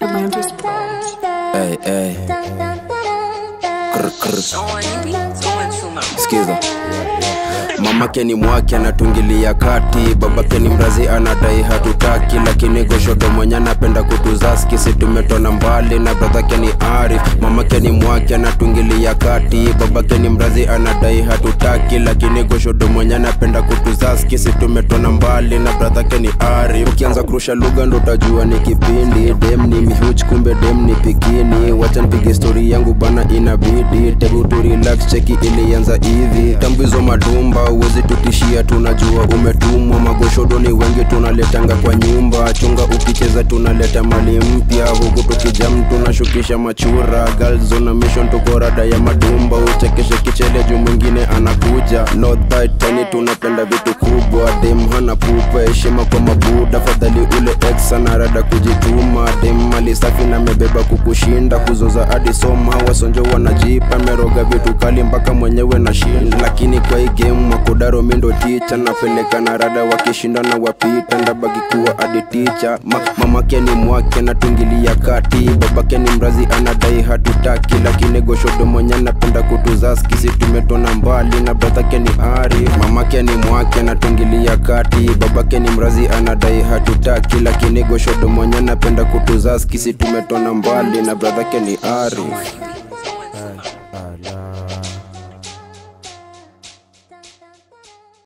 Hey, hey. Krr, krr. Skiza. Mamake ni mwake anatungilia kati, babake ni mrazi anadai hatutaki, lakini goshodo mwenye anapenda kutuzaski, si tumetona mbali na bradhake ni Arif. Mamake ni mwake anatungilia kati, babake ni mrazi anadai hatutaki, lakini goshodo mwenye anapenda kutuzaski, si tumetona mbali na bradhake ni Arif. Ukianza kurusha lugha ndo utajua ni kipindi, dem ni mihuch kumbe dem ni pikini. Wacha nipige story yangu bana, inabidi tebu tu relax, cheki ilianza hivi tambizo madumba uwezi tutishia, tunajua umetumwa. Magoshodo ni wengi, tunaletanga kwa nyumba. Chunga ukicheza, tunaleta mali mpya huku tukijam, tunashukisha machura. Girls on a mission, tuko rada ya madumba. Uchekeshe kichele juu mwingine anakuja. Not that tiny, tunapenda vitu kubwa. Dem hana pupa, heshima kwa mabuda. Fadhali ule ex ana rada kujituma. Dem mali safi na mebeba kukushinda, kuzoza hadi soma. Wasonjo wanajipa, meroga vitu kali mpaka mwenyewe na shinda. Lakini kwa hii game makodaro mindo ticha, napeleka na rada wakishinda na wapita, ndabaki kuwa hadi ticha. Ma, mamake ni mwake natungilia kati, babake ni mrazi anadai hatutaki, lakini goshodo mwenye anapenda kutuzaski, si tumetona mbali na bradhake ni ari. Mamake ni mwake natungilia kati, babake ni mrazi anadai hatutaki, lakini goshodo mwenye anapenda kutuzaski, si tumetona mbali na bradhake ni ari.